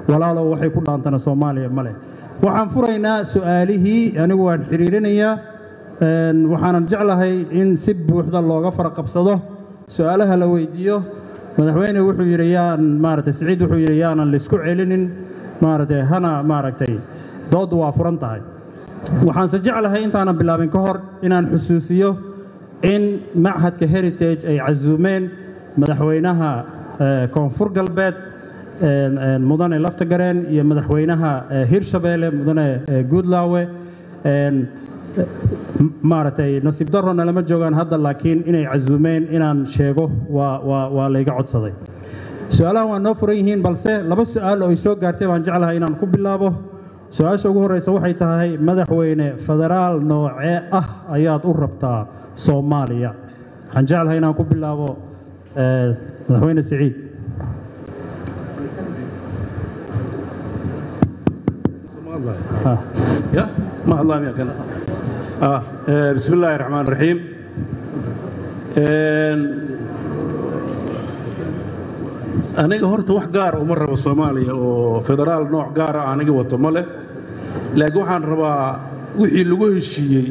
walaalow waxay ku dhaantana soomaaliya ma leh waxaan furaynaa su'aalihii anigu waan xidhiirinayaa een, waxaanan jeclahay in si buuxda looga faraqabsado su'aalaha la weydiiyo madaxweyne wuxuu yidhi yaan maaragtay siciid wuxuu yidhi yaanan laisku celinin maaragtay hana maaragtay dooddu waa furan tahay waxaanse jeclahay intaanan bilaabin ka hor inaan xusuusiyo in machadka heritage ay casuumeen madaxweynaha eh, koonfur galbeed een, een, mudane laftagareen iyo madaxweynaha eh, hirshabeelle mudane eh, guudlaawe een, m- maaragtay nasiib darrona lama joogaan hadda laakiin inay casuumeen inaan sheego waa waa waa layga codsaday su-aalahan waa noo furan yihiin balse laba su-aal oo ay soo gaartay baan jeclahay inaan ku bilaabo su-aasha ugu horreysa waxay tahay madaxweyne federaal noocee ah ayaad u rabtaa soomaaliya waxaan jeclahay inaan ku bilaabo eh, madaxweyne siciid Ah. يا ما الله يا كنا آه آه، بسم الله الرحمن الرحيم aniga horta wax gaara uma rabo soomaaliya oo federaal nooc gaara aniga wato ma leh laakiin waxaan rabaa wixii lagu heshiiyey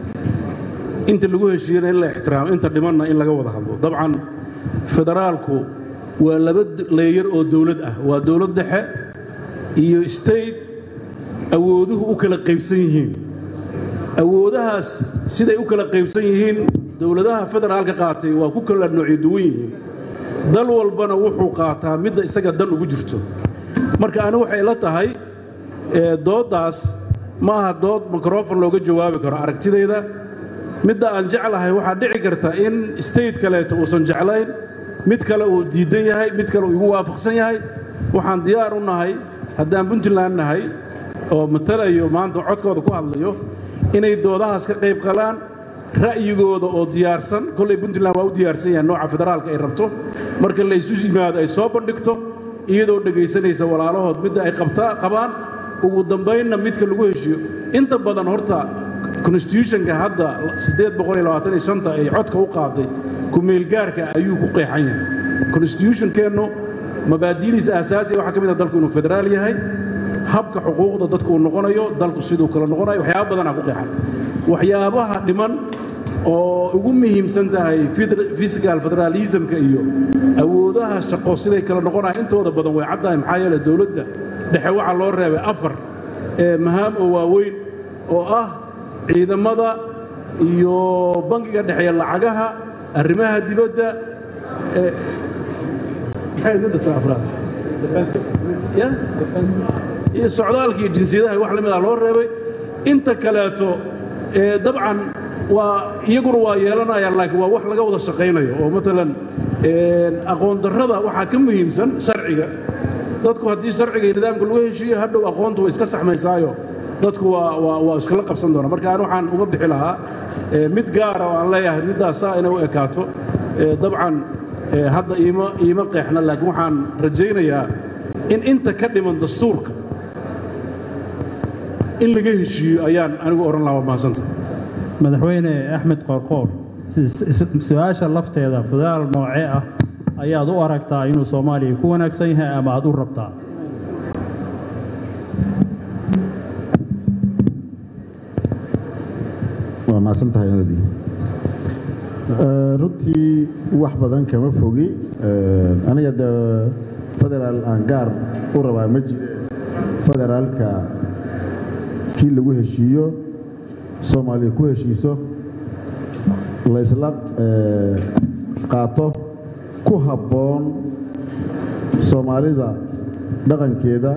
inta lagu heshiiyena in la ixtiraamo inta dhimanna in laga wada hadlo dabcan federaalku waa laba leeyar oo dowlad ah waa dowlad dhexe iyo state awooduhu u kala qaybsan yihiin awoodahaas siday u kala qaybsan yihiin dowladaha federaalka qaatay waa ku kala noocyo duwan yihiin dal walbana wuxuu qaataa midda isaga dan ugu jirto marka ani waxay ila tahay ee, dooddaas ma aha dood mikrofon looga jawaabi karo aragtidayda midda aan jeclahay waxaa dhici karta in state kaleeto uusan jeclayn mid kale uu diidan yahay mid kale uu igu waafaqsan yahay waxaan diyaar u nahay haddaan puntland nahay oo matalayo maanta codkooda ku hadlayo inay doodahaas ka qayb qalaan ra'yigooda oo diyaarsan kollay puntland waa u diyaarsan yahay nooca federaalka ay rabto marka la isu yimaado ay soo bandhigto iyadoo dhegaysanaysa walaalahood midda ay qabta qabaan ugu dambaynna midka lagu heshiyo inta badan horta constitutionka hadda ay codka u qaaday kumeelgaarka ayuu ku qeexan yahay constitutionkeennu mabaadidiisa asaasiga waxaa ka mid ah dalku inuu federaal yahay habka xuquuqda dadku uu noqonayo dalku siduu kala noqonayo waxyaaba badanaa ku qeexan waxyaabaha dhiman oo ugu muhiimsan tahay physical federalismka iyo awoodaha shaqo siday kala noqonaya intooda badan way caddahay maxaa yeele dowladda dhexe waxaa loo reebay afar ee mahaam oo waaweyn oo ah ciidamada iyo bangiga dhexeeya lacagaha arrimaha dibadda ee- maxay ugu dhisaa afraad ya iyo socdaalka iyo jinsiyadaha wax la mid ah loo reebay inta kaleeto ee dabcan waa iyaguna waa yeelanayaan laakiin waa wax laga wada shaqaynayo oo matalan een, aqoon darrada waxaa ka muhiimsan sharciga dadku haddii sharciga iyo nidaamka lagu heshiiyo hadhow aqoontu way iska saxmaysaayo dadku waa waa waa iskala qabsan doona marka aan waxaan uga bixi lahaa ee, mid gaara oo aan leeyahay middaasaa inay u ekaato ee, dabcan ee, hadda iima iima qeexna laakiin waxaan rajaynayaa in inta ka dhiman dastuurka in laga heshiiyo ayaan anigu odhan lahaa waa mahadsanta madaxweyne axmed qoorqoor si- si- su-aasha lafteeda federaal noocee ah ayaad u aragtaa inuu soomaaliya ku wanaagsan yahay ama aad u rabtaa waa mahadsan tahay nadi runtii wax badan kama fogi Eh, aniga de federaal aan gaar u rabaa ma jire federaalka kii lagu heshiiyo soomaaliya ku heshiiso laysla eh, qaato ku habboon soomaalida dhaqankeeda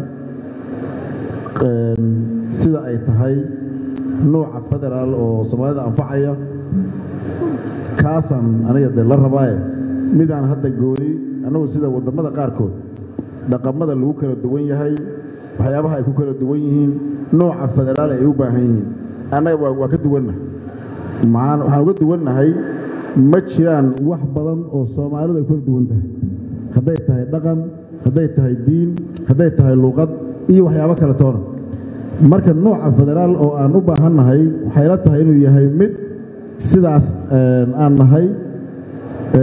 een, sida ay tahay nuuca federaal oo soomaalida anfacaya kaasaan aniga de la rabaaye midaan hadda gooni annagu sida waddamada qaarkood dhaqamada lagu kala duwan yahay waxyaabaha ay ku kala duwan yihiin nooca federaal ay u baahan yihiin annaga waa waa ka duwannahay maxaan waxaan uga duwannahay ma jiraan wax badan oo soomaalidu ay ku kala duwan tahay hadday tahay dhaqan hadday tahay diin hadday tahay luuqad iyo waxyaabo kale toona marka nooca federaal oo aan u baahannahay waxay la tahay inuu yahay mid sidaas een, aan nahay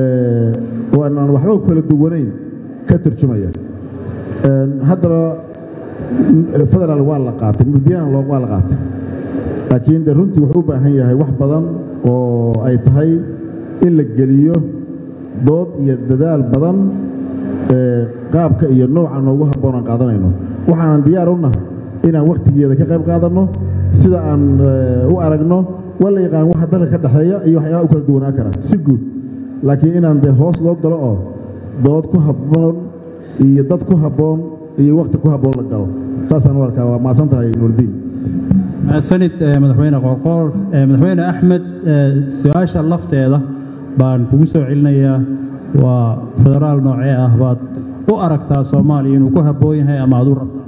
ee, oo aanan waxba ku kala duwanayn ka turjumaya Een, haddaba federaal waa la qaatay mudiyana waa la qaatay laakiin de runtii wuxuu u baahan yahay wax badan oo ay tahay in la geliyo dood iyo dadaal badan qaabka iyo nooca noogu habboon aan qaadanayno waxaanan diyaar u nahay inaan wakhtigeeda ka qayb qaadanno sida aan u aragno waa la yaqaan waxa dalka ka dhexeeya iyo waxyaabaha u kala duwanaan kara si guud laakiin inaan dee hoos loo galo oo dood ku habboon iyo dad ku habboon iyo wakhti ku habboon la galo saasaan u arkaa waa maasan tahay nuurdiin mahadsanid madaxweyne qoorqoor madaxweyne axmed su-aasha lafteeda baan kugu soo celinayaa waa federaal noocee ah baad u aragtaa soomaaliya inuu ku habboon yahay ama aad u rabtaa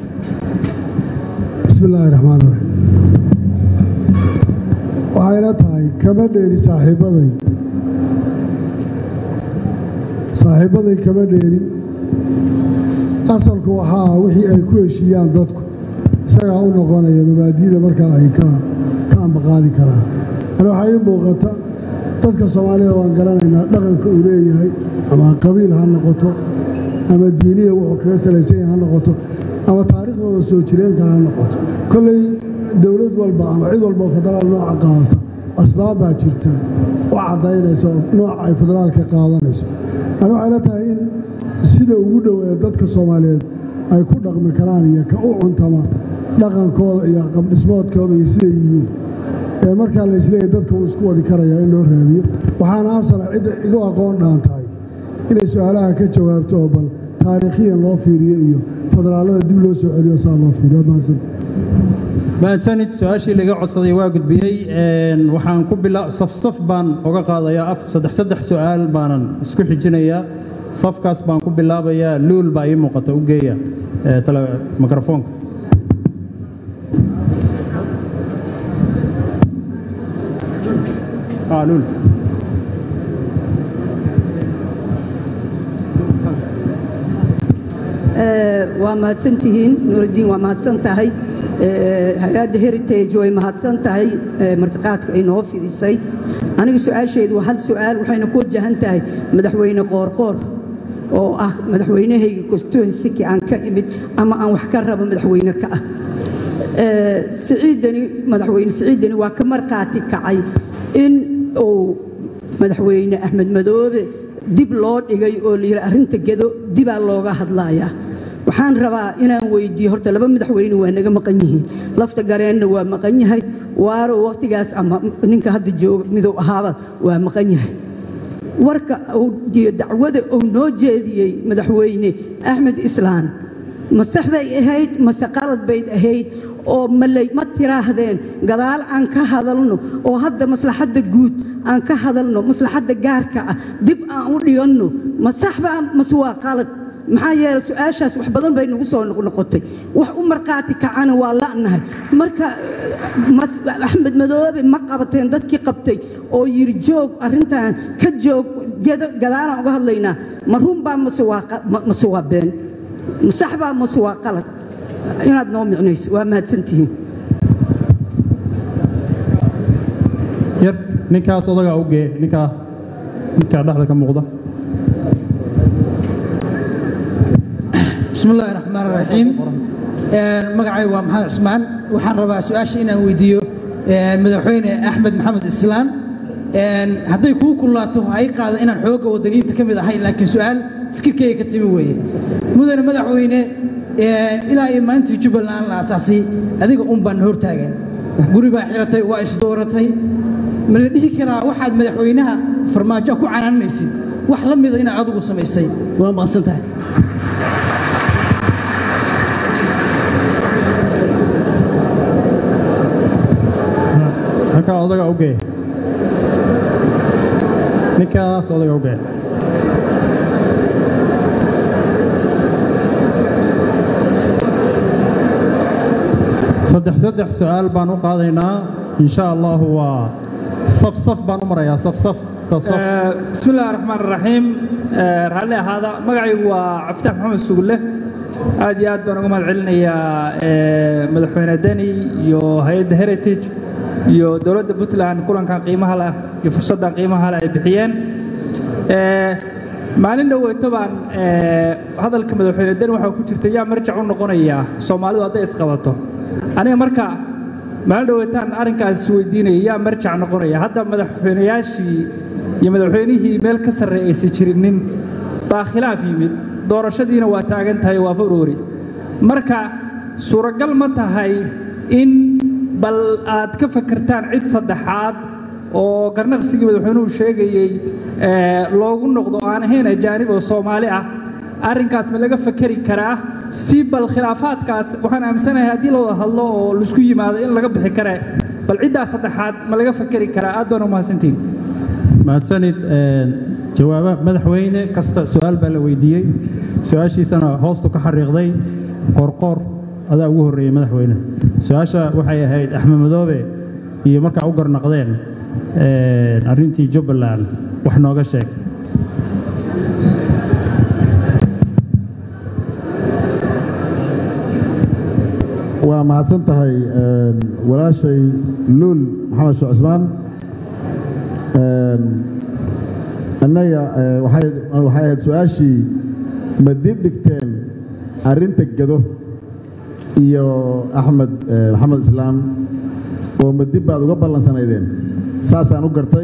bismi illaahi raxmaan raxiim waxayna tahay kama dheeri saaxiibbaday saaxiibbaday kama dheeri asalku waxaa wixii ay ku heshiiyaan dadku isagaa u noqonaya mabaadi'da markaa ay ka ambaqaadi karaan ani waxaa ii muuqata dadka soomaalida waan garanaynaa dhaqanka uu leeyahay ama qabiil ha noqoto ama diiniya wuxuu kaga salaysan yahay ha noqoto ama taariikhdooda soo jireenka ha noqoto kolley dowlad walba ama cid walba oo federaal nooca qaadata asbaab baa jirta u caddaynayso nooca ay federaalka qaadanayso ani waxay la tahay in sida ugu dhow ee dadka soomaaliyeed ay ku dhaqmi karaan iyo ka u cuntama dhaqankooda iyo qabdhismoodkooda iyo siday yihiin ee markaa laysleeyahy dadka wuu isku wadi karayaa in loo raadiyo waxaana asala cidda igu aqoon dhaan tahay inay su-aalaha ka jawaabto oo bal taariikhiyan loo fiiriyo iyo federaalada dib loo soo celiyo saa loo fiiriyo mahadsan mahadsanid su-aashii laga codsaday waa gudbiyey waxaan ku bila safsaf baan oga qaadayaa saddex saddex su-aal baanan isku xijinayaa safkaas baan ku bilaabayaa luul baa ii muuqata u geeya mikrofoonka luul waa mahadsantihiin nuuraddiin waa mahadsan tahay hay-adda heritage way mahadsan tahay martiqaadka ay noo fidisay aniga su-aasheedu waa hal su-aal waxayna ku wajahan tahay madaxweyne qoorqoor oo ah madaxweynahayga constituensiki aan ka imid ama aan wax ka rabo madaxweyne ka ah siciidani madaxweyne siciidani waa ka markhaati kacay in uu madaxweyne axmed madoobe dib loo dhigay oo layidhi arrinta gedo dibaa looga hadlayaa waxaan rabaa inaan weydiiyo horta laba madaxweyne waa naga maqan yihiin lafta gareenna waa maqan yahay waaro wakhtigaas ama ninka hadda jooga miduu ahaaba waa maqan yahay warka iyo dacwada uu noo jeediyey madaxweyne axmed islaan ma sax bay ahayd mase qalad bayd ahayd oo maley ma tiraahdeen gadaal aan ka hadalno oo hadda maslaxadda guud aan ka hadalno maslaxadda gaarka ah dib aan u dhiganno ma saxba mase waa qalad maxaa yeelay su-aashaas wax badan bay nagu soo noqnoqotay wax u markhaati kacana waa la'nahay marka axmed madoobe ma qabateen dadkii qabtay oo yidhi joog arrintan ka joog gadaalaan uga hadlaynaa ma runbaa mase waa been ma saxbaa mase waa qalad inaad noo micnayso waa mahadsantihiin yar ninkaas odaga ugee ninkaa ninkaa dhexda ka muuqda bismi illaahi raxmaan raxiim magacay waa maxamed cismaan waxaan rabaa su-aasha inaan weydiiyo madaxweyne axmed maxamed islaan hadday kuu kulaato ay qaada inaan xoogga wadaniinta ka mid ahay laakiin su-aal fikirkeyga ka timi weeye mudane madaxweyne ilaa iyo maalintii jubbaland la asaasay adiga un baan hortaagan guri baa xiratay waa isdooratay ma la dhihi karaa waxaad madaxweynaha farmaajo ku canaanaysid wax la mida inaad adigu samaysay waa maqsan tahay ninkaa odaga ugee ninkaas odaga ugee saddex saddex su-aal baan u qaadaynaa insha allahu waa saf saf baan u marayaa saf saf saf saf bismi illahi raxmaan raxiim raalli ahaada magacaygu waa cabditax maxamed sugulle aad iyo aad baan uga mahad celinayaa madaxweyne deni iyo hay-adda heritage iyo dowladda puntland kulankan qiimaha leh iyo fursaddan qiimaha leh ay bixiyeen maalin dhoweyto baan hadalka madaxweyne den waxaa ku jirta yaa marjac u noqonaya soomaalidu hadday isqabato aniga marka maalin dhoweytaan arrinkaas weydiinaya yaa marjac noqonaya hadda madaxweynayaashii iyo madaxweynihii meel ka sarreey aysan jirinin baa khilaaf yimid doorashadiina waa taagan tahay waa februari marka suuragal ma tahay in bal aad ka fakertaan cid saddexaad oo garnaqsigii madaxweynuhu sheegayey loogu noqdo aan ahayn ajaanib oo soomaali ah arrinkaas ma laga fakeri karaa si bal khilaafaadkaas waxaan aaminsanahay haddii la wada hadlo oo laisku yimaado in laga bixi kare bal ciddaas saddexaad ma laga fakeri karaa aad baan u mahadsantihin mahadsanid jawaaba madaxweyne kasta su-aal baa la weydiiyey su-aashiisana hoostu ka xariiqday qorqoor adaa ugu horreeyey madaxweyne su-aasha waxay ahayd axmed madoobe iyo markaa u garnaqdeen arrintii jubbaland wax nooga sheeg waa mahadsan tahay walaashay luul maxamed sheekh cismaan annaga waxay ahayd su-aashii ma dib dhigteen arrinta gado iyo axmed maxamed islaam oo ma dib baad uga ballansanaydeen saasaan u gartay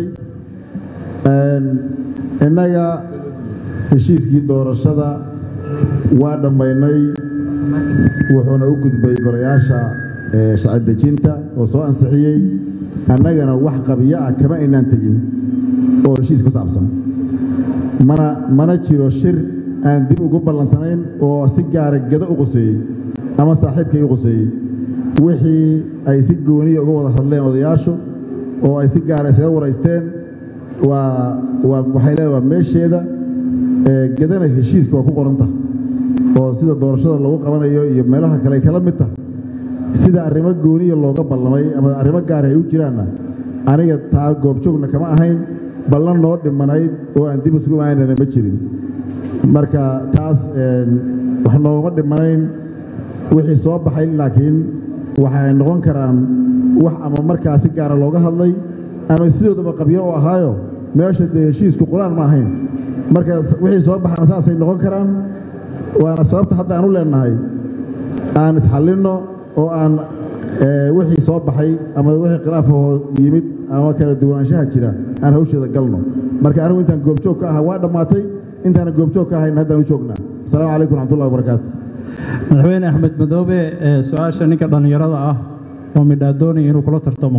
innaga heshiiskii doorashada waa dhammaynay wuxuuna u gudbay golayaasha sharci dejinta oo soo ansixiyey annagana wax qabiyo ah kama aynaan tegin oo heshiis ku saabsan mana mana jiro shir aan dib ugu ballansanayn oo si gaara gado u quseeyey ama saaxiibkay u quseeyey wixii ay si gooniya uga wada hadleen odayaashu oo ay si gaara isaga waraysteen waa waa waxay leedahay waa meesheeda gadana heshiiska waa ku qoranta oo sida doorashada lagu qabanayo iyo meelaha kale ay kala mid tahay sida arrimo gooniya looga ballamay ama arrimo gaara ay u jiraanna aniga taa goobjoogna kama ahayn ballan noo dhimanayd oo aan dib isugu imaanana ma jirin marka taas wax noogama dhimanayn wixii soo baxay laakiin waxay noqon karaan wax ama markaa si gaara looga hadlay ama sidoodaba qabyo oo ahaayo meesha dee heshiisku qur-aan ma ahayn marka wixii soo baxana saasay noqon karaan waana sababta hadda aan u leenahay aan isxallinno oo aan wixii soo baxay ama wixii khilaafahoo yimid ama kala duwanaanshaha jira aan hawsheeda galno marka anigu intaan goobjoog ka aha waa dhammaatay intaana goobjoog ka ahayn haddaan u joognaa asalaamu calaykum raxmatullahi wabarakaatu madaxweyne axmed madoobe su-aasha ninka dhallinyarada ah oo midhaa doonaya inuu kula tartamo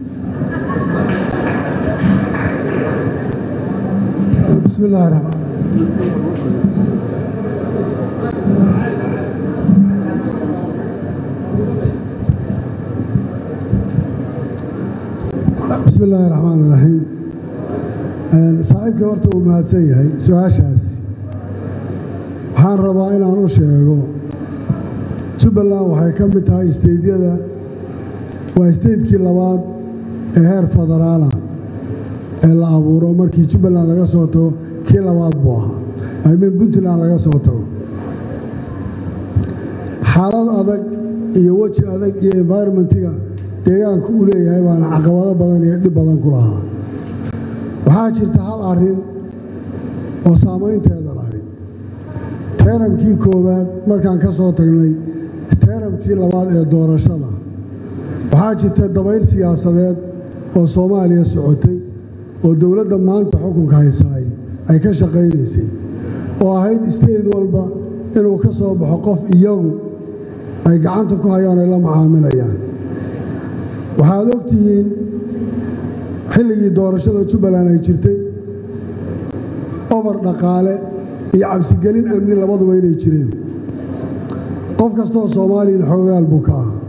bismi illaahi raxmaan bismi illaahi raxmaan iraxiim saaxiibkii horta uu mahadsan yahay su-aashaasi waxaan rabaa inaan u sheego jubbaland waxay ka mid tahay isteydyada waa isteytkii labaad ee heer federaala ee la abuuro markii jubbaland laga soo tago kii labaad buu ahaa aymin puntland laga soo tago xaalad adag iyo weji adag iyo environmentiga deegaanku u leeyahay baana caqabado badan iyo dhib badan ku lahaa waxaa jirta hal arrin oo saamaynteeda lahayd teeramkii koowaad markaan ka soo tagnay teeramkii labaad ee doorashada waxaa jirta dabayl siyaasadeed oo soomaaliya socotay oo dowladda maanta xukunka haysaay ay ka shaqaynaysay oo ahayd isteyd walba inuu ka soo baxo qof iyagu ay gacanta ku hayaan ay la macaamilayaan waxaad og tihiin xilligii doorashada jubbaland ay jirtay ofar dhaqaale iyo cabsigelin amni labaduba inay jireen qof kastooo soomaaliyan xoogaal buu ka ah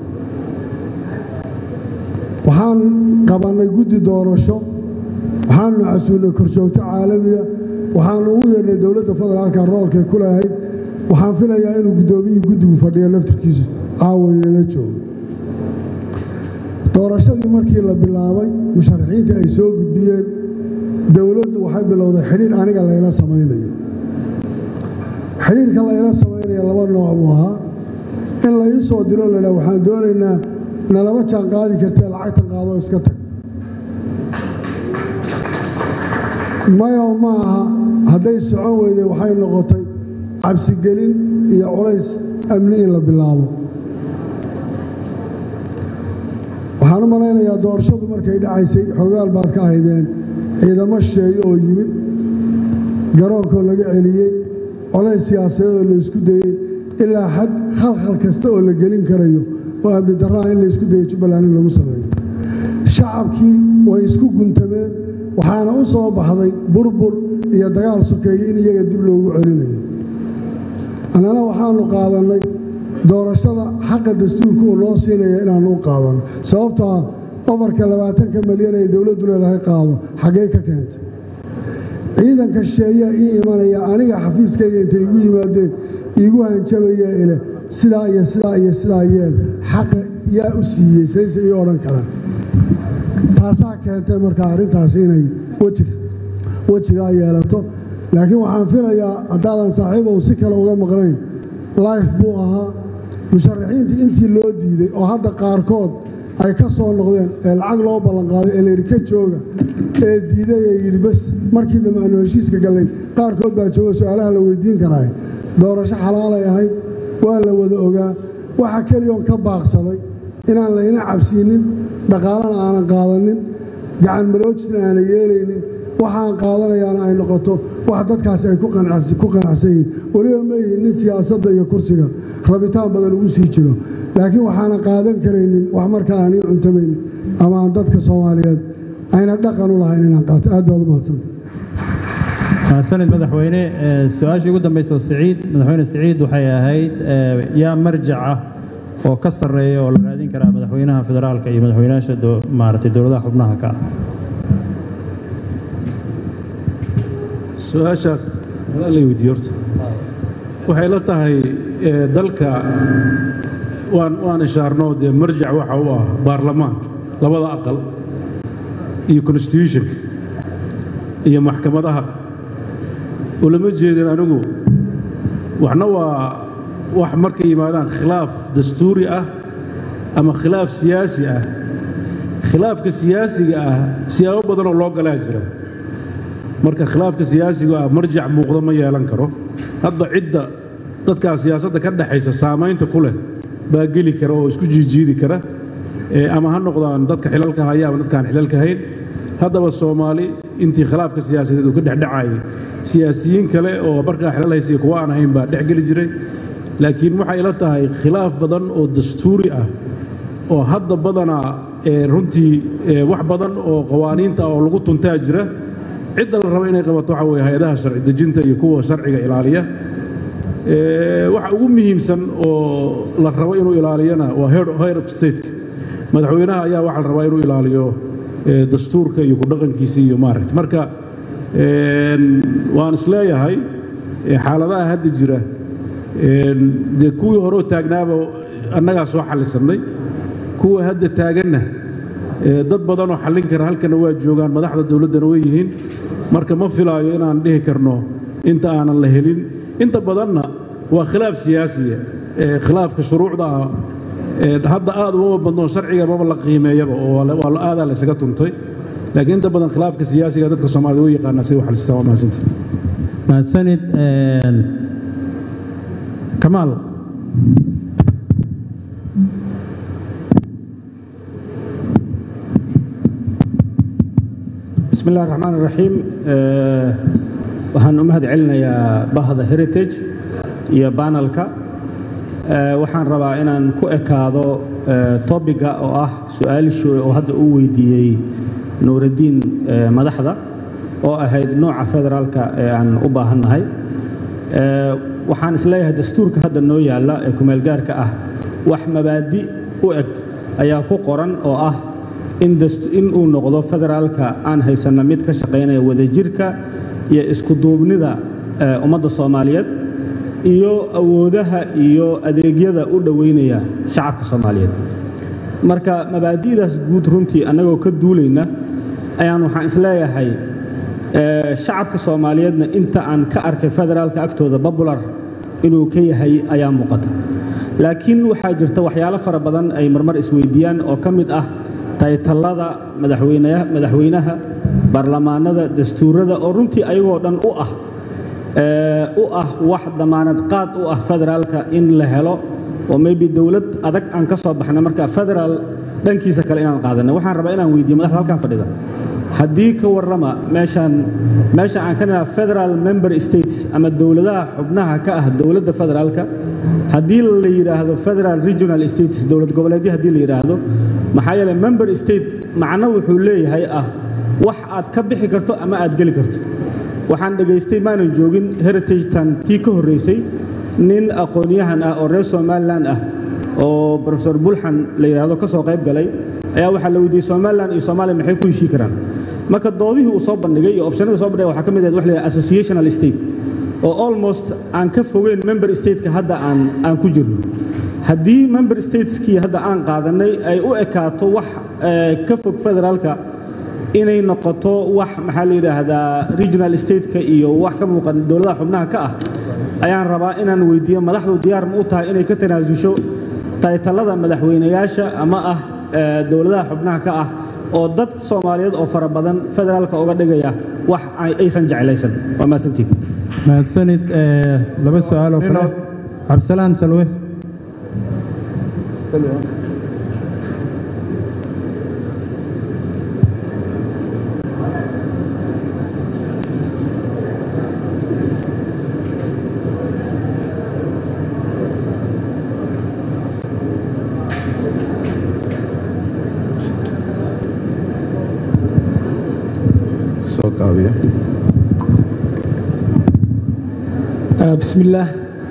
waxaan qabannay guddi doorasho waxaanu casuulnay korjoogto caalamiga waxaanu ugu yeedhnay dowladda federaalka roolkay ku lahayd waxaan filayaa inuu guddoomiyihii guddigu fadhiya laftirkiisu caawaynala joogo doorashadii markii la bilaabay musharaxiintii ay soo gudbiyeen dowladdu waxay bilowday xidhiidh aniga layla samaynayo xidhiidhka layla samaynaya laba nooc buu ahaa in la ii soo diro laydhaa waxaan doonaynaa nalama jaan qaadi kartee lacagtan qaadoo iska tag mayo ma aha hadday socon weyday waxay noqotay cabsigelin iyo culays amni in la bilaabo waxaan u malaynayaa doorashadu markay dhacaysay xoogaal baad ka ahaydeen ciidamo shisheeye oo yimid garoonkoo laga celiyey colays siyaasadeed oo la isku dayey ilaa xad khalkhal kasta oo la gelin karayo oo amni darraha in la isku dayo jubbaland in lagu sameeyo shacabkii way isku guntameen waxaana u soo baxday burbur iyo dagaal sokeeye in iyaga dib loogu celinayo annana waxaannu qaadannay doorashada xaqa dastuurka uu loo siinaya inaannu u qaadanno sababtoo ah ofarka labaatanka malyan ay dowladdu leedahay qaado xaggee ka keentay ciidanka shisheeyaa ii imanaya aniga xafiiskayga intay igu yimaadeen iigu hanjabayaa ile sidaa iyo sidaa iyo sidaa yeel xaqa yaa u siiyey sayse ii odhan karaan taasaa keentay markaa arrintaasi inay wejigaa yeelato laakiin waxaan filayaa haddaadan saaxiibow si kale uga maqnayn life buu ahaa musharaxiintii intii loo diiday oo hadda qaarkood ay ka soo noqdeen ee lacag loo ballanqaaday ee layidhi ka jooga ee diiday ee yidhi bas markii dambe aanu heshiiska gallay qaarkood baa jooga su'aalaha la weydiin karaay doorasho xalaalay ahayd waa la wada ogaa waxa keliyoon ka baaqsaday inaan layna cabsiinin dhaqaalana aanan qaadanin gacan maloojisna aanan yeelaynin waxaan qaadanayaana ay noqoto wax dadkaasi ay ku qanacsan yihiin weliba ma yihin nin siyaasadda iyo kursiga rabitaan badan ugu sii jiro laakiin waxaanan qaadan karaynin wax markaa aan ii cuntamaynin ama aan dadka soomaaliyeed ayna dhaqan u lahayn inaan qaato aad baad u mahadsanta mahadsanid madaxweyne su-aashii ugu dambaysa oo siciid madaxweyne siciid waxay ahayd yaa marjac ah oo ka sarreeya oo la raadin karaa madaxweynaha federaalka iyo madaxweynayaasha maaragtay dowladaha xubnaha ka ah su-aashaas la weydiiye horta waxay la tahay dalka waan waan ishaarno dee marjac waxa u ah baarlamaanka labada aqal iyo constitutionka iyo maxkamadaha ulama jeedin anigu waxna waa wax markay yimaadaan khilaaf dastuuri ah ama khilaaf siyaasi ah khilaafka siyaasiga ah siyaabo badanoo loo galaa jira marka khilaafka siyaasiga ah marjac muuqda ma yeelan karo hadda cidda dadkaa siyaasadda ka dhexaysa saamaynta ku leh baa geli kara oo isku jiijiidi kara ama ha noqdaan dadka xilalka haya ama dadkaan xilalka hayn haddaba soomaali intii khilaafka siyaasadeed uu ka dhexdhacayay siyaasiyiin kale oo markaa xilal haysiya kuwa aan ahayn baa dhex geli jiray laakiin waxay ila tahay khilaaf badan oo dastuuri ah oo hadda badanaa runtii wax badan oo qawaaniinta oo lagu tuntaa jira cidda la rabo inay qabato waxa weye hay-adaha sharci dejinta iyo kuwa sharciga ilaaliya waxa ugu muhiimsan oo la rabo inuu ilaaliyana waa head of stateka madaxweynaha ayaa waxaa la rabaa inuu ilaaliyo dastuurka iyo kudhaqankiisa iyo maaragta marka waan isleeyahay xaaladaha hadda jira dee kuwii horeo taagnaaba annagaa soo xallisannay kuwa hadda taaganna dad badanoo xallin kara halkana waa joogaan madaxda dowladdana way yihiin marka ma filaayo inaan dhihi karno inta aanan la helin inta badanna waa khilaaf siyaasiya khilaafka shuruucda ah hadda aad umama badnoo sharciga maba la qiimeeyaba oo waa aadaa la isaga tuntay laakiin inta badan khilaafka siyaasiga dadka soomaalida way yaqaanaa say u xalistaan waa mahadsanti mahadsanid kamaal بسم الله الرحمن الرحيم waxaan u mahad celinayaa bahda heritage iyo banalka waxaan rabaa inaan ku ekaado tobiga oo ah su-aalishii oo hadda uu weydiiyey nuuraddiin madaxda oo ahayd nooca federaalka ee aan u baahannahay waxaan isleeyahay dastuurka hadda noo yaalla ee kumeelgaarka ah wax mabaadi u eg ayaa ku qoran oo ah in uu noqdo federaalka aan haysanna mid ka shaqaynaya wadajirka iyo iskuduubnida ummadda soomaaliyeed iyo awoodaha iyo adeegyada u dhoweynaya shacabka soomaaliyeed marka mabaadi'daas guud runtii annagoo ka duulayna ayaan waxaan isleeyahay shacabka soomaaliyeedna inta aan ka arkay federaalka agtooda babular inuu ka yahay ayaa muuqata laakiin waxaa jirta waxyaalo fara badan ay marmar isweydiiyaan oo ka mid ah taytallada madaxweynaha baarlamaanada dastuurada oo runtii ayagoo dhan u ah ee, u ah wax damaanad qaad u ah federaalka in la helo oo maybe dowlad adag aan ka soo baxnay marka federaal dhankiisa kale inaan qaadanay waxaan rabaa inaan weydiiyo madaxda halkan fadhida haddii ka warrama meeshaan meesha aan ka nidhaha federal member states ama dowladaha xubnaha ka ah dowladda federaalka haddii la yidhaahdo federal regional states dowlad goboleedyo haddii la yidhaahdo maxaa yeelay member state macno wuxuu leeyahay ah wax aad ka bixi karto ama aad geli karto waxaan dhegaystay maanan joogin heritage tan tii ka horreysay nin aqoon-yahan ah oo reer somalilan ah oo profesor bulxan la yidhaahdo ka soo qayb galay ayaa waxaa la weydiiyey somalilan iyo soomaaliya maxay ku heshii karaan marka doodihii uu soo bandhigay iyo optionada soo bandhigay waxaa ka mid ahayd wax la yidhahdo associational state oo almost aan ka fogeyn member stateka hadda aan aan ku jirno haddii member stateskii hadda aan qaadanay ay u ekaato wax eh, ka fog federaalka inay noqoto wax maxaa la yidhaahdaa regional stateka iyo wax ka muuqan dowladaha xubnaha ka ah ayaan rabaa inaan weydiiyo madaxdu diyaar ma u tahay inay ka tanaasusho taytalada madaxweynayaasha ama ah eh, dowladaha xubnaha ka ah oo dad soomaaliyeed oo fara badan federaalka uga dhigaya wax ay- aysan jeclaysan waa mahadsantiin mahadsanid ee, laba su-aal oo kale cabdisalaan salwe soo kaabiya آه، بسم الله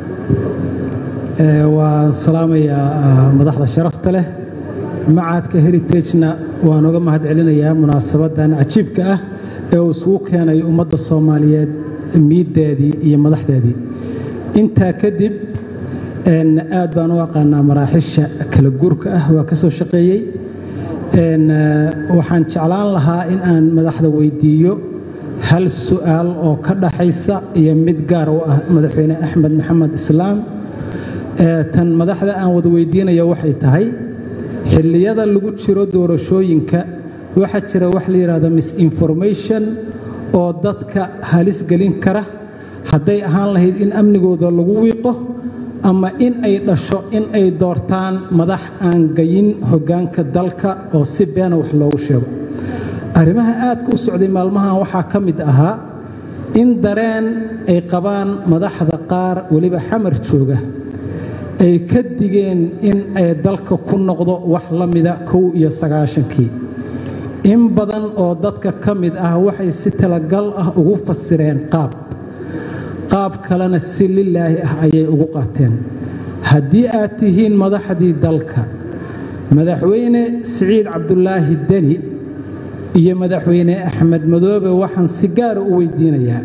آه، waan salaamayaa ah, madaxda sharafta leh macadka heritagena waan uga mahad celinayaa munaasabadan cajiibka ah ee uu isugu keenay ummadda soomaaliyeed miiddeedii iyo madaxdeedii intaa kadib een, aad baan u aqaanaa maraaxisha kala guurka ah waa ka soo shaqeeyey een, ah, waxaan jeclaan lahaa in aan madaxda weydiiyo hal su'aal oo ka dhaxaysa iyo mid gaar u ah madaxweyne axmed maxamed islaam ee tan madaxda aan wada weydiinayo waxay tahay xilliyada lagu jiro doorashooyinka waxaa jira wax la yidhaahdo misinformation oo dadka halis gelin kara hadday ahaan lahayd in amnigooda lagu wiiqo ama in ay dhasho in ay doortaan madax aan gayin hoggaanka dalka oo si beena wax loogu sheego arrimaha aadka u socday maalmahan waxaa ka mid ahaa in dareen ay qabaan madaxda qaar weliba xamar jooga ay ka digeen in ay dalka ku noqdo wax la mida kow iyo sagaashankii in badan oo dadka ka mid ah waxay si talagal ah ugu fasireen qaab qaab kalena si lilaahi ah ayay ugu qaateen haddii aad tihiin madaxdii dalka madaxweyne siciid cabdulaahi deni iyo madaxweyne axmed madoobe waxaan si gaara u weydiinayaa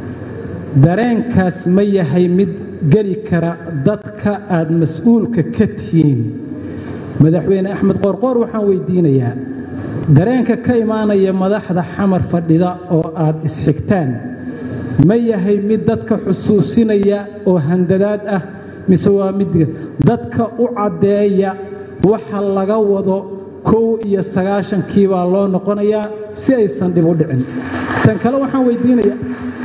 dareenkaas ma yahay mid geli kara dadka aad mas-uulka ka tihiin madaxweyne axmed qoorqoor waxaan weydiinayaa dareenka ka imaanaya madaxda xamar fadhida oo aad isxigtaan ma yahay mid dadka xusuusinaya oo handadaad ah mise waa mid dadka u caddeeya waxa laga wado kow iyo sagaashankii baa loo noqonayaa si aysan dhib u dhicin tan kale waxaan weydiinayaa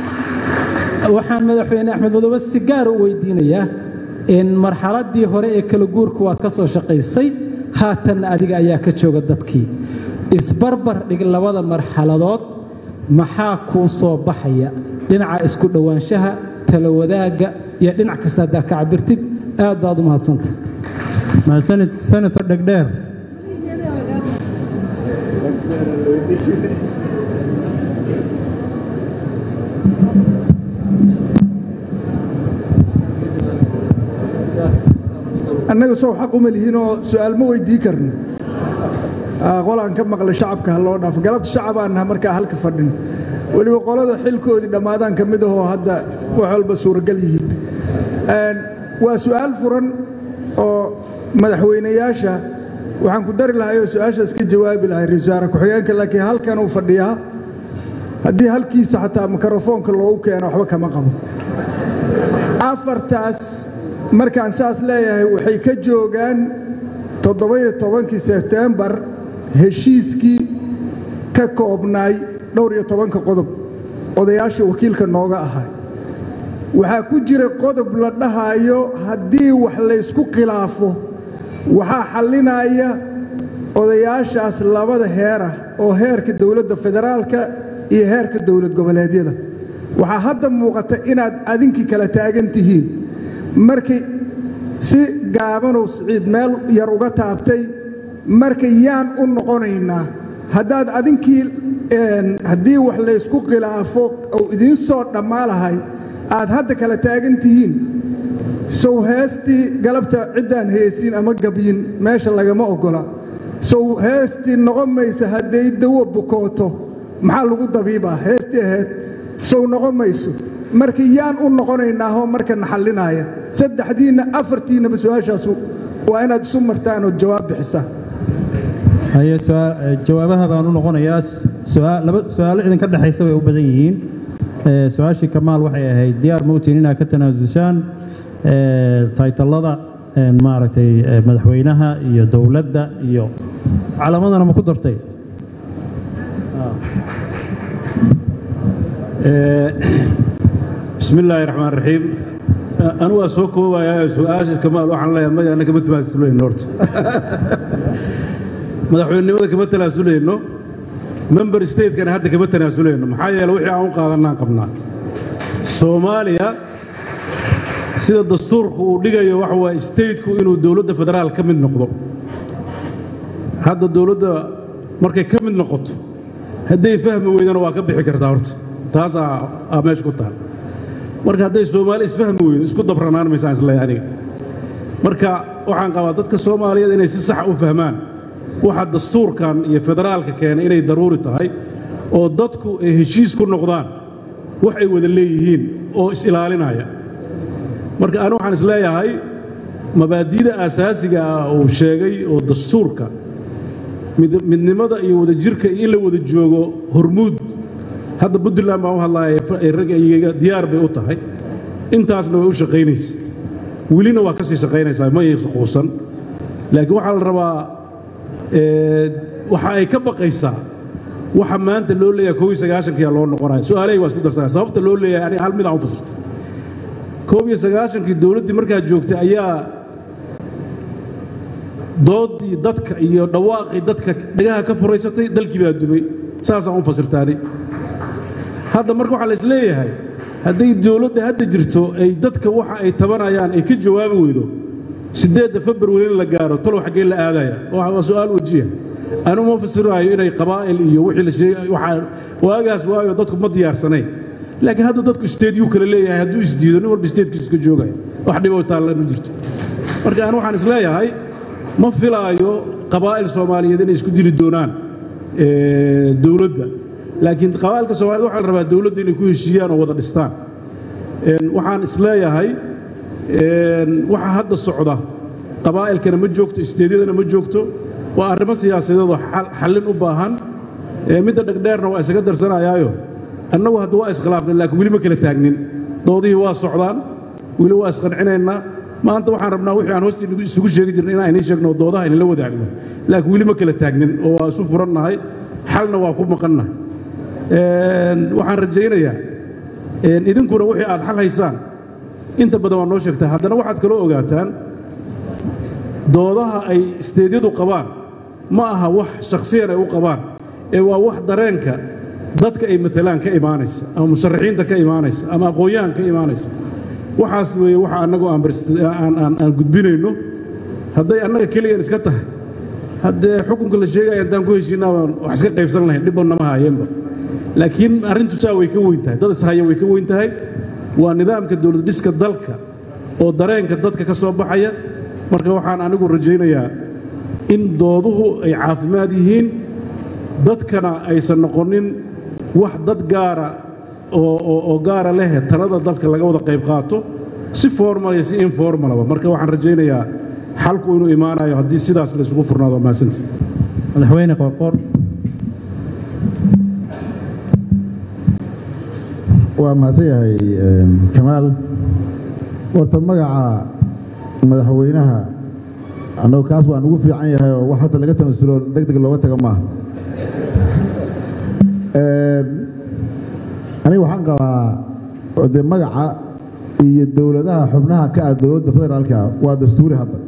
waxaan madaxweyne axmed madoobe si gaara u weydiinayaa in marxaladdii hore ee kala guurka waad ka soo shaqaysay haatanna adiga ayaa ka jooga dadkii isbarbar dhig labada marxaladood maxaa kuu soo baxaya dhinaca isku dhowaanshaha tala wadaagga iyo dhinac kasta haddaa ka cabirtid aad baad u mahadsanta mahadsanid senator dhegdheer annaga sow xaq uma lihiinoo su'aal ma weydii karno Ah, qolaan ka maqla shacabka ha loo dhaafo galabta shacabaan naha markaa halka fadhin weliba qolada xilkoodii dhammaadaan ka mid ahoo hadda wax walba suuragal yihiin Een, waa su'aal furan oo madaxweynayaasha waxaan ku dari lahay oo su-aashaas ka jawaabi lahay ra-iisul wasaare ku-xigeenka laakiin halkan uu fadhiyaa haddii halkiisa xataa mikrofoonka loogu keeno waxba kama qabo afartaas markaan saas leeyahay waxay ka joogaan toddoba-iyo tobankii sebtembar heshiiskii ka koobnaay dhowr iyo tobanka qodob odayaashii wakiilka nooga ahay waxaa ku jira qodob la dhahayo haddii wax laysku khilaafo waxaa xallinaya odayaashaas labada heerah oo heerka dowladda federaalka iyo heerka dowlad goboleedyada waxaa hadda muuqata inaad adinkii kala taagan tihiin markay si gaabanow siciid meel yar uga taabtay marka yaan u noqonaynaa haddaad adinkii haddii wax laysku khilaafo ou idiin soo dhammaa lahay aad hadda kala taagan tihiin sow heestii galabta ciddaan heesin ama gabyin meesha lagama oggola sow heestii noqon maysa hadday dawo bukooto maxaa lagu dabiibaa heestii ahayd sow noqon mayso marka yaan u noqonaynaahoo markana xallinaaya saddexdiinna afartiinnaba su-aashaas waa inaad isu martaan ood jawaab bixisaan haye jawaabaha baan u noqonayaa laba su-aalo idinka dhexaysa bay u badan yihiin su-aashii kamaal waxay ahayd diyaar mowtin inaad ka tanaasusaan taytallada maaragtay madaxweynaha iyo dowladda iyo calamadana ma ku dartay bismi illaahi raxmaan raxiim anu waa soo koobayaa su-aasha kamaal waxaan leeyahay maya anna kama tanaasuleyno horta madaxweynenimada kama tanaasuleyno member statekana hadda kama tanaasuleyno maxaa yeele wixii aan u qaadannaan qabnaa soomaaliya sida dastuurku uu dhigayo waxa waaye stateku inuu dowladda federaal ka mid noqdo hadda dowladda markay ka mid noqoto hadday fahmi weydana waa ka bixi kartaa horta taasaa aa meesha ku taal marka hadday soomaali isfahmi weydo isku dabranaan maysaan isleeyahay aniga marka waxaan qabaa dadka soomaaliyeed inay si sax u fahmaan waxa dastuurkan iyo federaalka keenay inay daruuri tahay oo dadku ay heshiis ku noqdaan wax ay wada leeyihiin oo is-ilaalinaya marka anu waxaan isleeyahay mabaadi'da aasaasiga ah uu sheegay oo dastuurka midnimada iyo wadajirka iyo in la wada joogo hormuud hadda puntland baan u hadlaaya ragga diyaar bay u tahay intaasna way u shaqaynaysa welina waa ka sii shaqaynaysaa ma aysan quusan laakiin waxaa la rabaa waxa ay ka baqaysaa waxa maanta loo leeyahay koob iyo sagaashankiyaa loo noqonaya su-aalahay waa isku darsanaya sababta loo leeyahay aniga hal mid aan u fasirtay koob iyo sagaashankii dowladdii markaa joogtay ayaa doodii dadka iyo dhawaaqii dadka dhagaha ka furaysatay dalkii baa dumay saasaan u fasirtaani hadda marka waxaa la is leeyahay hadday dowladda hadda jirto ay dadka waxa ay tabanayaan ay ka jawaabi weydo siddeedda februari in la gaaro talow xaggee la aadaya waa su'aal wajiya anu ma fasiraayo inay qabaa'il iyo wixii la sheegay waxaa waagaas waayo dadku ma diyaarsanayn laakiin hadda dadku isteedyuu kale leeyahay hadduu isdiido nin walba isteedkiisu iska joogaya wax dhiboo taalla ma jirto marka anu waxaan is leeyahay ma filaayo qabaa'il soomaaliyeed inay isku dili doonaan dowladda laakiin qabaa'ilka soomaaliyed waxaa la rabaa dowladda inay ku heshiiyaan oo wada dhistaan waxaan is leeyahay waxa hadda socda qabaa'ilkana ma joogto isteedyadana ma joogto waa arrimo siyaasadeedoo xallin u baahan midda dhegdheerna waa isaga darsanayaayo annagu hadda waa iskhilaafnay laakiin weli ma kala taagnin doodihii waa socdaan weli waa isqancinaynaa maanta waxaan rabnaa wixii aan hoosta isugu sheegi jirnay inaan idiin sheegno doodaha idinla wadaagno laakiin weli ma kala taagnin oo waa isu furannahay xalna waa ku maqannahay waxaan rajaynayaa idinkuna wixii aad xal haysaan inta badan waa noo sheegtaa haddana waxaad kaloo ogaataan doodaha ay isteedyadu qabaan ma aha wax shakhsiyan ay u qabaan ee waa wax dareenka dadka ay matalaan ka imaanaysa ama musharaxiinta ka imaanaysa ama aqoon-yahan ka imaanaysa waxaas weeye waxa annagu aan gudbinayno hadday annaga keliyan iska tahay haddee xukunka la sheegaya haddaan ku heshiinaa baan wax iska qaybsan lahayn dhibba nama haayeenba laakiin arrintu saa way ka weyn tahay dad ishaya way ka weyn tahay waa nidaamka dowlad dhiska dalka oo dareenka dadka ka soo baxaya marka waxaan anigu rajaynayaa in dooduhu ay caafimaad yihiin dadkana aysan noqonin wax dad gaara oo gaara leh talada dalka laga wada qayb qaato si formal iyo si informalaba marka waxaan rajaynayaa xalku inuu imaanayo haddii sidaas la isugu furnaado mahadsantii madaxweyne qoorqoor waa mahadsan yahay kamaal warta magaca madaxweynaha annagu kaas waan ugu fiican yahay oo wax hadda laga tanasulo deg deg looga tago maaha aniga waxaan qabaa dee magaca iyo dowladaha xubnaha ka ah dowladda federaalka waa dastuuri hadda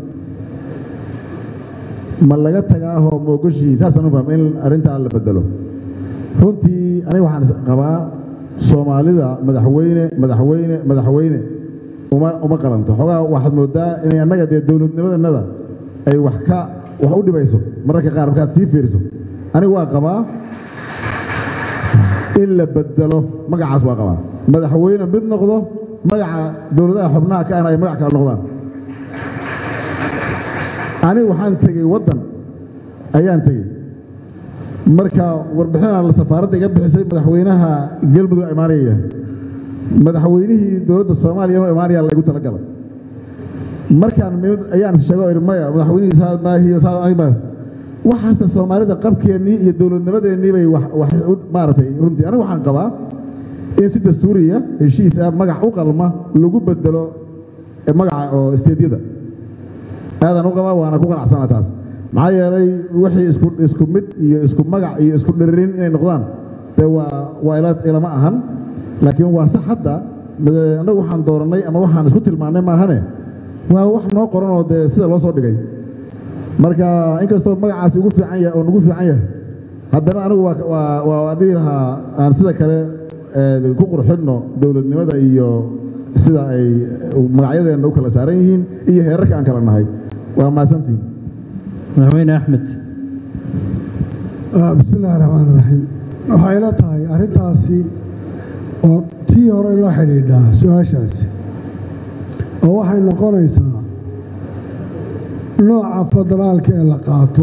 ma laga tagaahoo moogoshii saasaan u fahma in arrintaa la bedelo runtii aniga waxaan is qabaa soomaalida madaxweyne madaxweyne madaxweyne uma uma qalanto xoogaa waxaad moodaa inay annaga dee dowladnimadannada ay wax ka wax u dhibayso mararka qaar markaad sii fiiriso aniga waa qabaa in la bedelo magacaas waa qabaa madaxweyne mid noqdo magaca dowladaha xubnaha ka ahna ay magac kale noqdaan aniga waxaan tegey waddan ayaan tegey marka warbixinaan la safaaradda iga bixisay madaxweynaha galmudug imaanaya madaxweynihii dowladda soomaaliya inuu imaanaya laygu talagalay markaan mimid ayaan sheego idhi maya madaxweynihii saad maahiyo saad aniga waxaasna soomaalida qabkeennii iyo dowladnimadeennii bay wax wax u- maaragtay runtii aniga waxaan qabaa in si dastuuriya heshiis ah magac u qalma lagu bedelo ee magaca oo isteedyada aadaan u qabaa waana ku qanacsana taas maxaa yeelay wixii isku isku mid iyo isku magac iyo isku dhiririn inay noqdaan dee waa waa ila ilama ahan laakiin waa sax hadda made- annagu waxaan doorannay ama waxaan isku tilmaannay maahane waa wax noo qoran oo dee sida loo soo dhigay marka inkastoo magacaasi ugu fiican yahay oo nagu fiican yahay haddana anigu waa waa waa waa dhihi lahaa aan sida kale ee, ku qurxinno dowladnimada iyo sida ay magacyadeenna u kala saaran yihiin iyo heerarka aan kala nahay waa mahadsantihin madaxweyne axmed Ah, bismi illaahi raxmaan raxiim waxay ila tahay arrintaasi oo tii hore la xidhiidhaa su-aashaasi oo waxay noqonaysaa nooca federaalka ee la qaato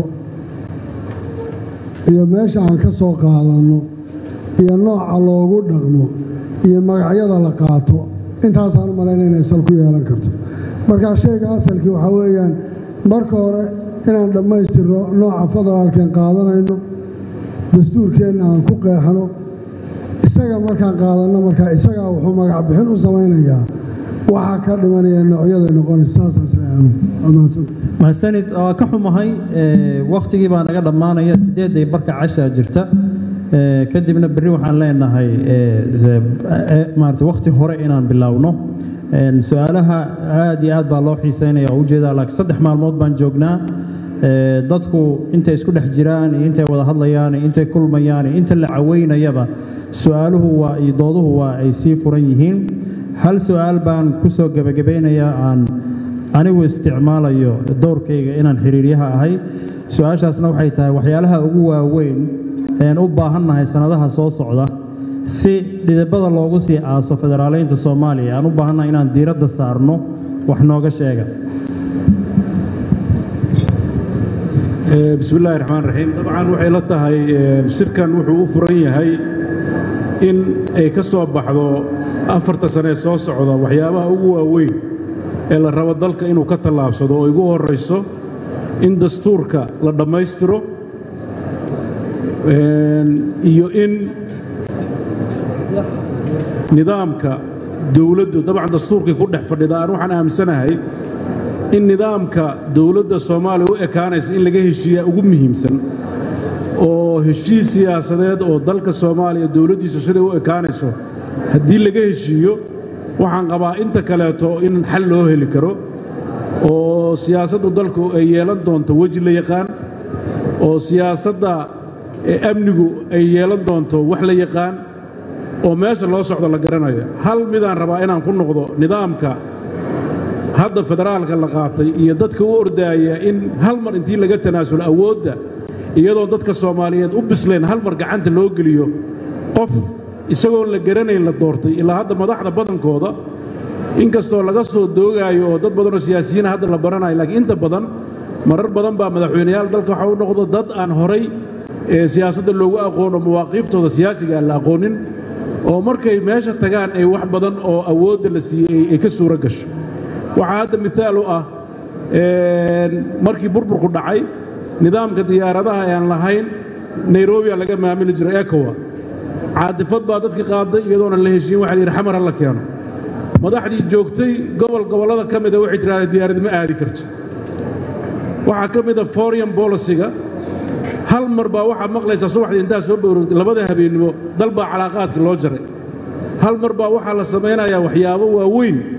iyo meesha aan ka soo qaadanno iyo nooca loogu dhaqmo iyo magacyada la qaato intaasaan u malayna inay sal ku yeelan karto marka shayga asalkii waxaa weeyaan marka hore inaan dhammaystirno nooca federaalkeen qaadanayno dastuurkeenna aan ku qeexno isaga markaan qaadanno markaa isagaa wuxuu magac bixin u samaynayaa waxaa ka dhimanaya noocyaday noqonaysa saasaas leanu amaadsan mahadsanid waa ka xumahay ee, wakhtigii baa naga dhammaanaya sideedday barka cashaa jirta ee, kadibna berri waxaan leenahay ee, ee, maarata wakhti hore inaan biloawno Een, su-aalaha aad iyo aad baa loo xiiseynaya oo ujeedaa laakiin saddex maalmood baan joognaa Ee, dadku intay isku dhex jiraan iyo intay wada hadlayaan iyo intay kulmayaan iyo inta la caweynayaba su-aaluhu waa iyo dooduhu waa ay sii furan yihiin hal su-aal baan ku soo gebagabaynayaa aan anigu isticmaalayo dowrkayga inaan xiriiryaha ahay su-aashaasna waxay tahay waxyaalaha ugu waaweyn een u baahannahay sannadaha soo socda si dhidibada loogu sii aaso federaaleynta soomaaliya aan u baahannahay inaan diiradda saarno wax nooga sheega Eh, bismi illaahi raxmaan raxiim dabcan waxay la tahay eh, shirkan wuxuu u furan yahay in ay ka soo baxdo afarta sane ee soo socda waxyaabaha ugu waaweyn ee la rabo dalka inuu ka tallaabsado oo igu horrayso in dastuurka la dhammaystiro een, iyo in nidaamka dowladdu dabcan dastuurkii ku dhex fadhida aan waxaan aaminsanahay in nidaamka dowladda soomaaliya u ekaanaysa in laga heshiiyaa ugu muhiimsan oo heshiis siyaasadeed oo dalka soomaaliya dowladdiisu siday u ekaanayso haddii laga heshiiyo waxaan qabaa inta kaleeto in xal loo heli karo oo siyaasaddu dalku ay yeelan doonto weji la yaqaan oo siyaasadda ee amnigu ay yeelan doonto wax la yaqaan oo meesha loo socdo la garanayo hal midaan rabaa inaan ku noqdo nidaamka hadda federaalka la qaatay iyo dadka u ordaaya in hal mar intii laga tanaasulo awoodda iyadoo dadka soomaaliyeed u bisleen hal mar gacanta loo geliyo qof isagoon la garanayn la doortay ilaa hadda madaxda badankooda inkastoo laga soo doogaayo oo dad badanoo siyaasiyiina hadda la baranayo laakiin inta badan marar badan baa madaxweyneyaal dalka waxa u noqdo dad aan horay ee siyaasadda loogu aqoono mawaaqiiftooda siyaasiga aan la aqoonin oo markay meesha tagaan ay wax badan oo awoodda la siiyey ay ka suuro gasho waxaa hadda mithaal u ah een, markii burburku dhacay nidaamka diyaaradaha ee aan lahayn nairobia laga maamuli jiray ekowa caatifad baa dadki qaaday iyadoona la heshiin waxa la yidhi xamar ha la keeno madaxdii joogtay gobol gobollada ka mida waxay tidhahdeen diyaarad ma aadi karto waxaa ka mida foreign policyga hal mar baa waxaad maqlaysaa subaxdii intaa soo bowrogtay labada habeennimo dal baa calaaqaadka loo jaray hal mar baa waxaa la samaynayaa waxyaabo waaweyn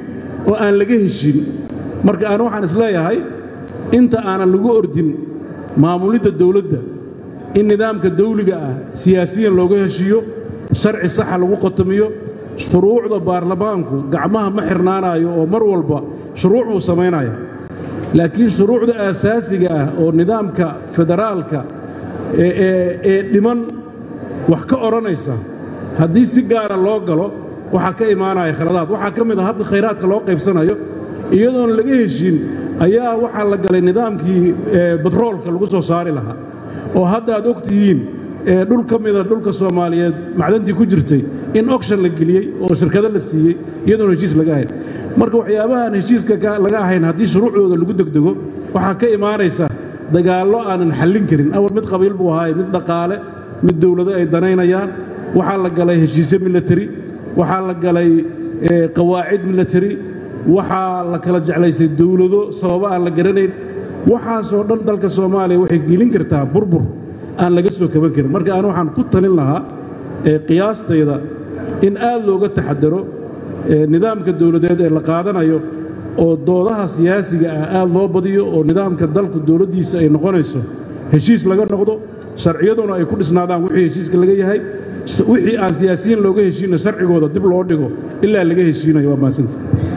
oo aan laga heshin marka aan waxaan isleeyahay inta aanan lagu ordin maamulidda dawladda in nidaamka dawliga ah siyaasiyan looga heshiiyo sharci saxa lagu qotomiyo shuruucda baarlamaanku gacmaha ma xirnaanayo oo mar walba shuruuc buu samaynaya laakiin shuruucda aasaasiga ah oo nidaamka federaalka ee dhiman wax ka odhanaysa haddii si gaara loo galo waxaa ka imaanaya khaladaad waxaa ka mid a habka khayraadka loo qaybsanayo iyadoon laga heshin ayaa waxaa la galay nidaamkii batroolka lagu soo saari lahaa oo hadda aad og tihiin dhul ka mida dhulka soomaaliyeed macdantii ku jirtay in okshan la geliyey oo shirkado la siiyey iyadoon heshiis laga ahayn marka waxyaabahaan heshiiska laga ahayn haddii shuruucdooda lagu degdego waxaa ka imaanaysa dagaallo aanan xallin karin awal mid qabiil buu ahaaye mid dhaqaale mid dowlado ay danaynayaan waxaa la galay heshiisyo milatari waxaa la galay qawaacid milatari waxaa la kala jeclaystay dowlado sababo aan la garanayn waxaasoo dhan dalka soomaaliya waxay gelin kartaa burbur aan laga soo kaban karin marka aan waxaan ku talin lahaa qiyaastayda in aad looga taxadaro nidaamka dowladeed ee la qaadanayo oo doodaha siyaasiga ah aad loo badiyo oo nidaamka dalku dowladdiisa ay noqonayso heshiis laga noqdo sharciyaduna ay ku dhisnaadaan wixii heshiiska laga yahay wixii aan siyaasiyiin looga heshiinna sharcigooda dib loo dhigo ilaa laga heshiinayo waa mahadsanta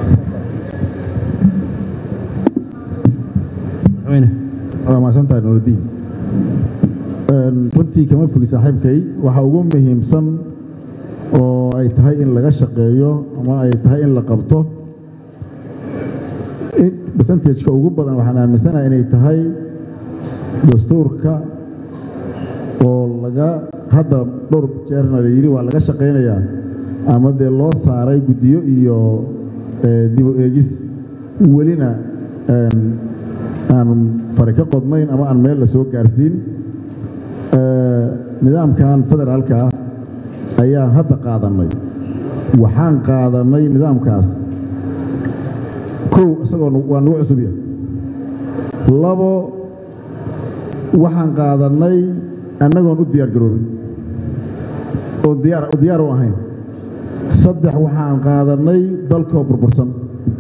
waa mahadsantahay nuuridiin runtii kama fogi saaxiibkay waxa ugu muhiimsan oo ay tahay in laga shaqeeyo ama ay tahay in la qabto percentageka ugu badan waxaan aaminsanahay inay tahay dastuurka oo laga hadda dhowr jeerna la yidhi waa laga shaqaynayaa ama dee loo saaray guddiyo iyo dibu eegis welina aan fari ka qodnayn ama aan meel la soo gaarsiin nidaamkan federaalka ah ayaan hadda qaadannay waxaan qaadannay nidaamkaas kow isagoo waa nagu cusubya labo waxaan qaadannay annagoon u diyaar garoobin oo diyaar diyaar u ahayn saddex waxaan qaadannay dalkoo burbursan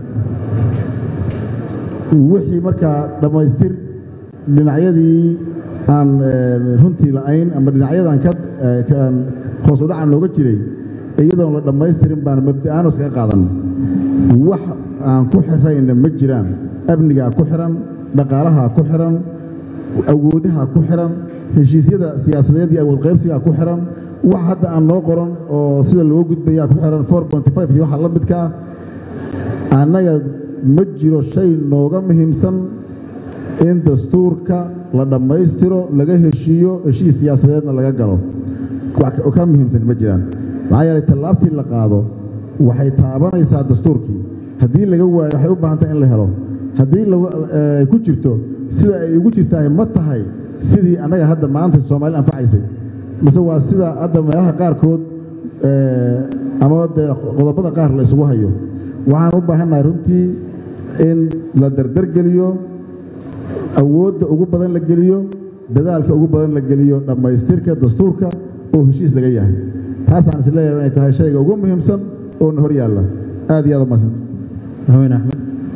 wixii markaa dhammaystir dhinacyadii aan runtii la'ayn ama dhinacyadan ka hoos u dhacan looga jiray iyadoon la dhammaystirin baan mabda'aano iskaga qaadannay wax aan ku xirayna ma jiraan amnigaa ku xihan dhaqaalahaa ku xihan awoodaha ku xihan heshiisyada siyaasadeed iyo awood qaybsigaa ku xihan wax hadda aan noo qoran oo sida loo gudbayaa ku xihan iyo waxa la midka ah annaga ma jiro shay nooga muhiimsan in dastuurka la dhammaystiro laga heshiiyo heshiis siyaasadeedna laga galo ka muhiimsan ma jiraan maxaa yeelay tallaabtii la qaado waxay taabanaysaa dastuurkii haddii laga waayo waxay u baahantahay in la helo haddii ku jirto sida ay ugu jirtahay ma tahay sidii annaga hadda maanta soomaalida anfacaysay mise waa sida hadda meelaha qaarkood ama dee qodobada qaar la isugu hayo waxaan u baahannahay runtii in la dardargeliyo awoodda ugu badan la geliyo dadaalka ugu badan la geliyo dhammaystirka dastuurka oo heshiis laga yahay taasaan is leeyahay inay tahay shayga ugu muhiimsan oo na hor yaalla aad iyo aad u mahadsanta madaxweyne axmed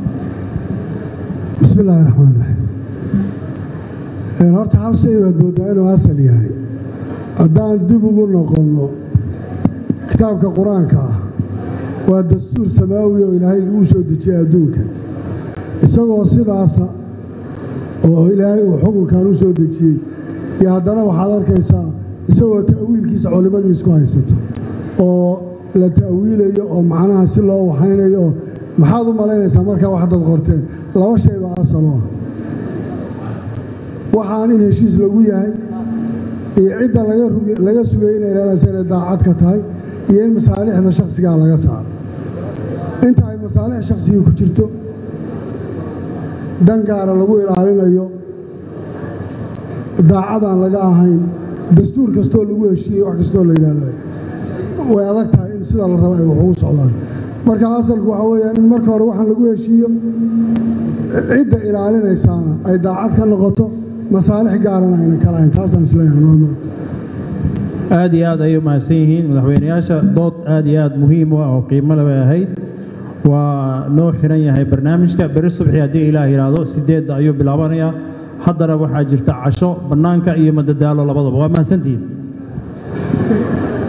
bismi illaahi raxmaan raxiim horta hal shay baad mooddaa inuu asal yahay haddaan dib ugu noqonno kitaabka qur-aanka ah waa dastuur samaawi oo ilaahay uu soo dejiyey adduunka isagoo sidaasa oo ilaahay uu xukunkan u soo dejiyey iyo haddana waxaad arkaysaa isagoo ta'wiilkiisa culimmadii isku haysato oo la ta'wiilayo oo macnaha si loo waxaynayo oo maxaad u malaynaysaa markaa wax dad qorteen laba shay baa asal oo ah waxaan in heshiis lagu yahay iyo cidda laga sugay inay leelaysa inay daacad ka tahay iyo in masaalixda shakhsigaa laga saaro inta ay masaalix shakhsigii ku jirto dan gaara lagu ilaalinayo daacadaan laga ahayn dastuur kastoo lagu heshiiyey wax kastoo la yidhahday way adag tahay in sida la raba ay wax ugu socdaan marka asalku waxaa weeyaan in marka hore waxaan lagu heshiiyo cidda ilaalinaysaana ay daacad ka noqoto masaalix gaarana ayna ka lahayn taasaan isleeyahay waa maanta aad iyo aad ayay u mahadsan yihiin madaxweynayaasha dood aad iyo aad muhiim u ah oo qiimo le bay ahayd waa noo xiran yahay barnaamijka beri subxi haddii ilaah yidhaahdo sideedda ayuu bilaabanayaa haddana waxaa jirta casho bannaanka iyo madadaalo labadaba waa mahadsantihiin